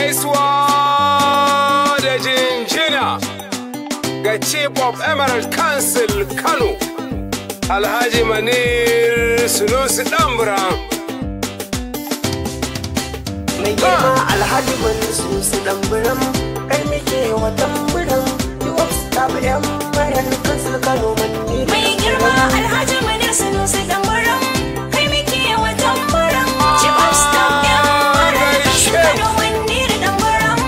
gaisuwa da jinjina ga chief of emerald council kano alhaji manir sunusi dambra mai girma alhaji mansu su damburan kai muke wa tamburan yi of staff yan mayan kansul kano manni Mai girma Alhaji Manir Sanusi Dambaram kai muke wa tambaram Chief of Staff ɗin Marar Kano Manir Dambaram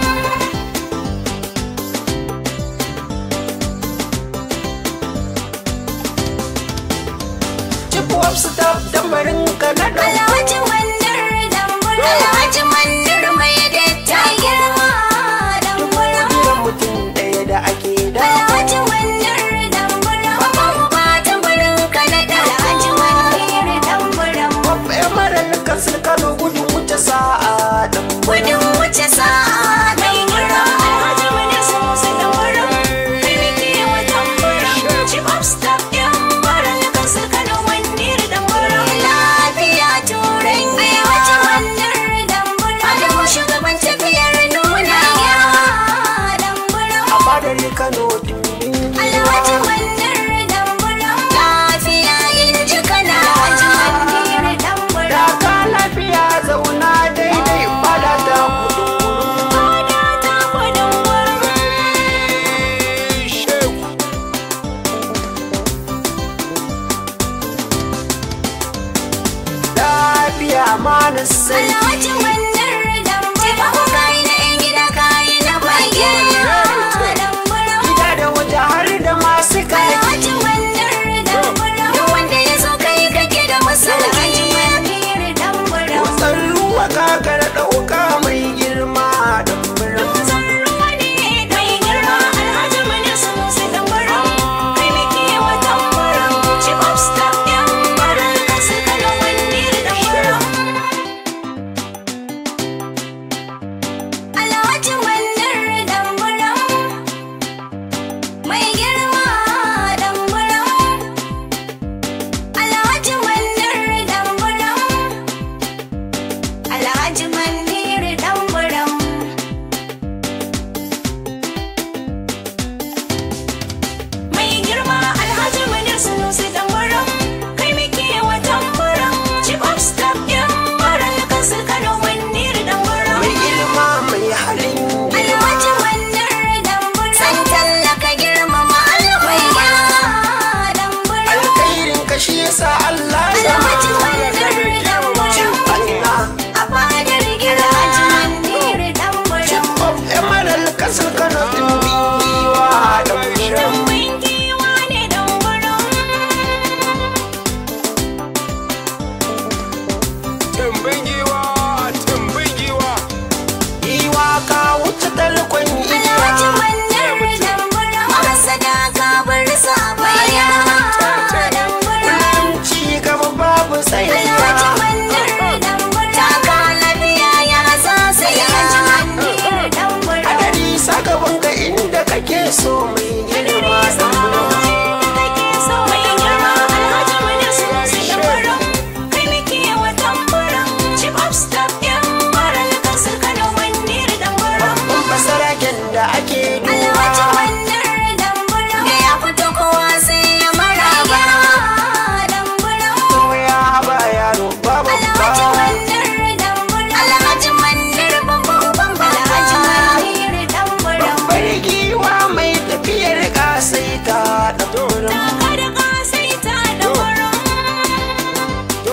chief of staff dambarin kanada Alhaji Manir Dambaram Alhaji Manir mai datta girma Dambaram gidan mutum ɗaya da ake da Alhaji Manir Dambaram Babu ba tambarin Kanada Alhaji Manir Dambaram of emerald kansul kano gudun wuce sa'a dambarin Gudun wuce sa'a mai girma Alhaji Manir Sanusi Dambaram kai muke wa tambaram Chief of Staff ɗin Marar Kansu Kano Manir Dambaram Lafiya turai Alhaji Manir Dambaram Adamu shugaban tafiyar nuna ya Dambaram a fadar kano dimbin Alhaji Manir Dambaram Lafiya yin jikana Alhaji Manir Dambaram daga lafiya zauna daidai fada ta kudu Fada ta gudun wurin shehu lafiya ma na sani Alhaji Mannar Dambaram Taimako kayi na 'yan gida kayi na bayan Dambaram gida da waje har da masu kai Alhaji Mannar Dambaram Duk wanda ya zo kai kake da masala Alhaji Mannar Dambaram Wasan ruwa kakar ɗauka mai girma da murin Dutsen ruwa ne kai girma Alhaji Mannar Sanusi Dambaram Kai muke wa Dambaram Chief of Staff ɗin Marar Kasu Kano Mannar Dambaram Alhaji Mannar Dambaram Mai girma Dambaram Alhaji Mannar Dambaram Alhaji Mannar Dambaram Mai girma Alhaji Manir Sanusi Dambaram kai muke wa tambaram Chief of Staff ɗin Marar Kasu Kano Manir Dambaram mai ilma mai halin Alhaji Manir Dambaram San tallaka girmama alwaiya Dambaram alkhairin kashi yasa Allah ya Alhaji Manir Dambaram Allah A fadar gira Alhaji Manir Dambaram of emerald kasar Kano din biwa da murin Rumbun giwa ne Dambaram tumbin giwa tumbin giwa Iwa ka wuce talkon Alhaji iya Mannar Dambaram Masada ka bar sa a baya Dambaram Kullum ci gaba babu Alhaji tsayayya Mannar Dambaram Taka lafiya ya sa sai Alhaji Mannar Dambaram Hadari sakamakon ga inda kake so mai girma da murin Kake so mai girma Alhaji Mannar Sanusi Dambaram Kai muke wa tambaram Chief of Staff ɗin Marar Kasu Kano Mannar Dambaram Babban basaraken da ake Alhaji duba Mannar Dambaram Da ya fito kowa sai ya maraba Dambaram ya ba yaro babu Alhaji ba Mannar Dambaram Alhaji Mannar babban bamba Alhaji Mannar Dambaram babbar giwa mai tafiyar kasaita da turin Taka da kasaita Dambaram to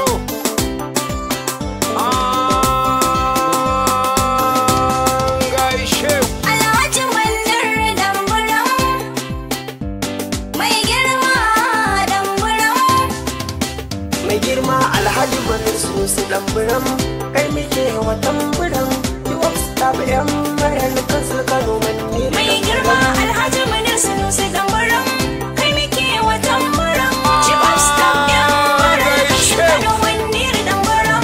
an gaishe ku Alhaji Mannar Dambaram Mai girma Dambaram mai girma alhaji bari su su damburan kai muke wa tamburan yi wa staff yan marar kansu kano manni Mai girma Alhaji Manir Sanusi Dambaram kai muke wa tambaram Chief of Staff ɗin Marar Kasu Kano Manir Dambaram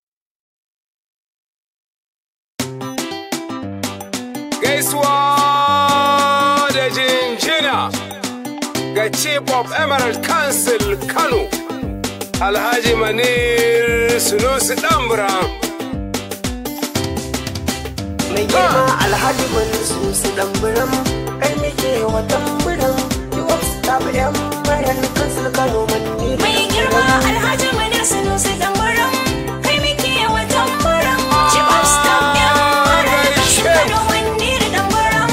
gaisuwa ga chief of emerald council kano alhaji manir sunusi dambura mai girma alhaji wani su su damburan kai muke wa tamburan yiwuwa su tafi yan maran kansu kano manni Mai girma Alhaji Munir Sunusi Dambaram kai muke wa tambaram Chief of Staff ɗin Marar Kasu Kano Munir Dambaram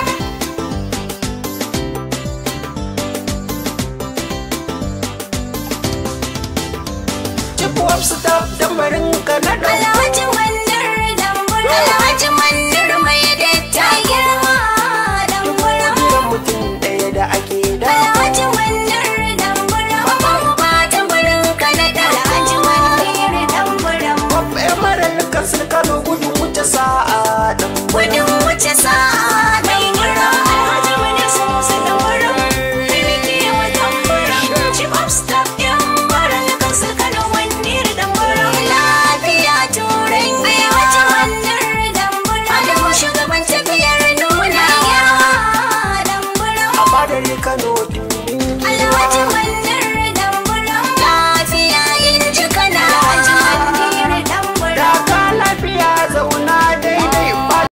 cikuwa su tafi dambarin kanada Alhaji Munir Dambaram Alhaji Munir mai datta girma Dambaram jiran mutum ɗaya da ake da Alhaji Munir Dambaram Babban ba tambarin Kanada Alhaji Munir Dambaram Babba yan maran kansu kano gudun wuce sa'a dan Gudun wuce sa'a mai girma Alhaji Munir Sunusi Dambaram kai muke wa tambaram Chief of Staff ɗin Marar Kasu Kano Munir Dambaram Lafiya Turai Alhaji Munir Dambaram Adamu shugaban tafiyar nuna ya Dambaram a fadar kano